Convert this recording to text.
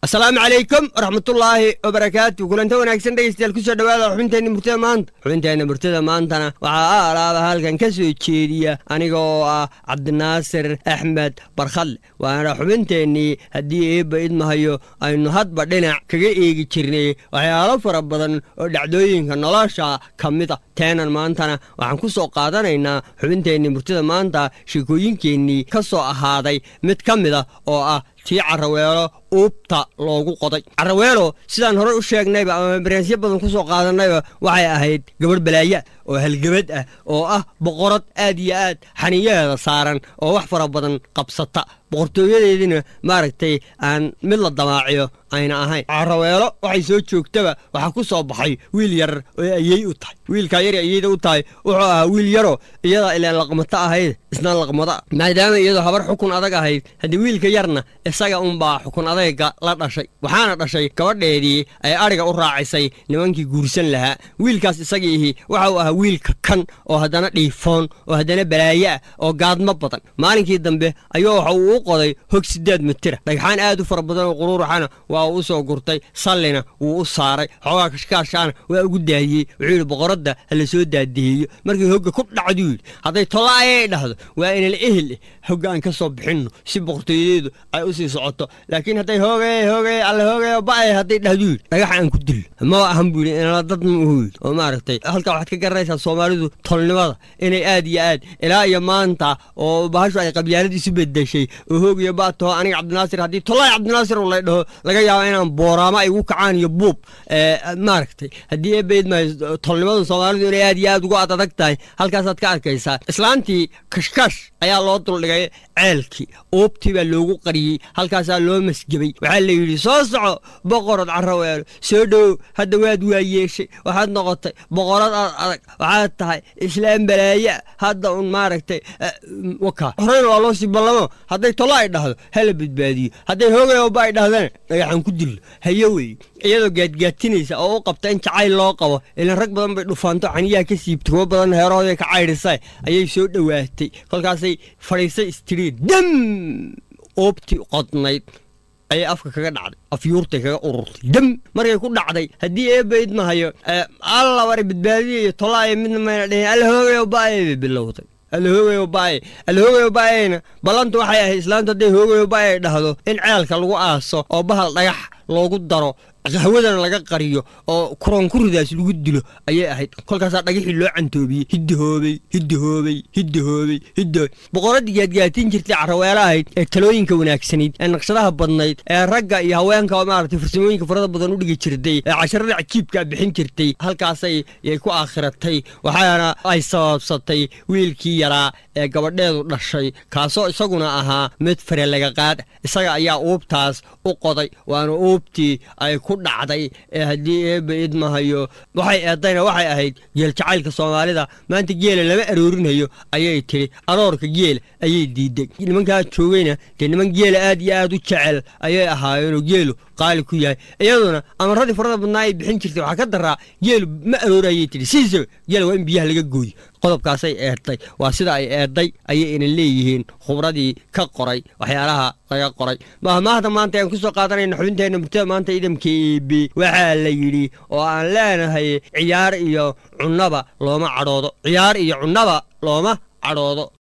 asalaamu calaykum waraxmatullaahi wabarakaatu kulanta wanaagsan dhegeystayaal kusoo dhawaada xubinteenna murtada maanta xubinteenna murtada maantana waxaa a alaaba halkan ka soo jeediya aniga oo ah cabdinaasir axmed barkhadle waana xubinteennii haddii eebba idmahayo aynu hadba dhinac kaga eegi jirnay waxyaalo fara badan oo dhacdooyinka nolosha ka mid a teenan maantana waxaan ku soo qaadanaynaa xubinteennii murtada maanta sheekooyinkeennii ka soo ahaaday mid ka mid a oo ah tii caraweelo uubta loogu qoday caraweelo sidaan horey u sheegnayba ama baransyo badan ku soo qaadanayba waxay ahayd gabadh balaaya oo halgebad ah oo ah boqorad aad iyo aad xaniyaheeda saaran oo wax fara badan qabsata boqortooyadeediina maaragtay aan mid la damaaciyo ayna ahayn caraweelo waxay soo joogtaba waxaa ku soo baxay wiil yar oo ayey u tahay wiilkaa yar ayeyda u tahay wuxuu ahaa wiil yaroo iyada ilaan laqmato ahayd isna laqmada maadaama iyadoo habar xukun adag ahayd haddii wiilka yarna isaga unbaa xukun adayga la dhashay waxaana dhashay gabadheedii ay adhiga u raacisay nimankii guursan lahaa wiilkaas isagiihi waxau ahaa wiilka kan oo haddana dhiifoon oo haddana balaaye ah oo gaadmo badan maalinkii dambe ayuu waxa uu u qoday hog siddeed mitira dhagxaan aad u fara badan oo quruuruxana waa uu u soo gurtay sallina wuu u saaray xoogaa kashkaashaana waa ugu daahiyey wuxuu yidhi boqoradda ha la soo daadiheeyo markii hogga ku dhacduu yidhi hadday tolaayay dhahdo waa inala ehel eh hogga aan ka soo bixinno si boqortooyadeedu ay u sii socoto laakiin hadday hoogay hoogay alla hoogay ba'ay hadday dhahdu yidhi dhagaxa aan ku dillo ma ahan buu yidhi inala dad ma uhu yidhi oo maaragtay halkaa waxaad ka garanaysaa soomaalidu tolnimada inay aad iyo aad ilaa iyo maanta oo bahashu ay qabyaalad isu bedeshay oo hoogiyo baataho aniga cabdinaasir haddii tolaay cabdinaasir u lay dhaho laga yaabo inaan booraamo ay ugu kacaan iyo buub maaragtay haddii eebayd maayo tolnimada soomaalidu inay aad iyo aad ugu ad adag tahay halkaasaad ka arkaysaa islaantii kashkash ayaa loo duldhigay ceelkii uubtii baa loogu qariyey halkaasaa loo masgebay waxaa la yidhi soo soco boqorad caraweelo soo dhowow hadda waad waa yeeshay waxaad noqotay boqorad aad adag waxaad tahay islaam balaayaa hadda un maaragtay waka horeyna waa loo sii ballamo hadday tolo ay dhahdo hala badbaadiyo hadday hoogayooba ay dhahdana dhagaxaan ku dillo hayo wey iyadoo gaadgaatinaysa oo u qabta in jacayl loo qabo ilan rag badan bay dhufaanto caniyaha ka siibta kuwo badan heerahooda ka caydhisa ayay soo dhowaatay kolkaasay fadhiisay istiriin dam oobtii qodnayd ayay afka kaga dhacday afyuurtay kaga ururtay dam markay ku dhacday haddii eebba idmahayo alla bari badbaadiya iyo tolaaya midna mayna dhihin alla hoogayo ba'ay bay bilowday alla hoogayo ba'ay alla hoogayo ba'ayna ballantu waxay ahayd islaantu hadday hoogayo ba'ay dhahdo in ceelka lagu aaso oo bahal dhagax loogu daro qahwadana laga qariyo oo kuronkuridaas lagu dilo ayay ahayd kolkaasaa dhagixii loo cantoobiyey hiddahoobey hiddahoobey hiddahoobey hiddahoobey boqoraddii gaadgaatin jirtay caraweelo ahayd ee talooyinka wanaagsanayd ee naqshadaha badnayd ee ragga iyo haweenka maaragtay farsamooyinka farada badan u dhigi jirtay ee casharada cajiibkaa bixin jirtay halkaasay yay ku aakhiratay waxaana ay sababsatay wiilkii yaraa ee gabadheedu dhashay kaasoo isaguna ahaa mid fare laga qaad isaga ayaa uubtaas u qoday waana uubtii ay ku dhacday ee haddii eebba idmahayo waxay eedayna waxay ahayd geel jacaylka soomaalida maanta geela lama aroorinayo ayay tidhi aroorka geela ayay diiday nimankaa joogayna dee niman geela aad iyo aad u jecel ayay ahaayeenoo geelu qaali ku yahay iyaduna amaradii farada badnaa ay bixin jirtay waxaa ka daraa geelu ma aroorayay tidhi sidiisaba geela waa in biyaha laga gooyo qodobkaasay eedday waa sida ay eedday ayay ina leeyihiin khubradii ka qoray waxyaalaha laga qoray mahmaahda maanta ayaan ku soo qaadanayna xubinteenna murtada maanta idamka eebe waxaa la yidhi oo aan leenahay ciyaar iyo cunnaba looma cadhoodo ciyaar iyo cunnaba looma cadhoodo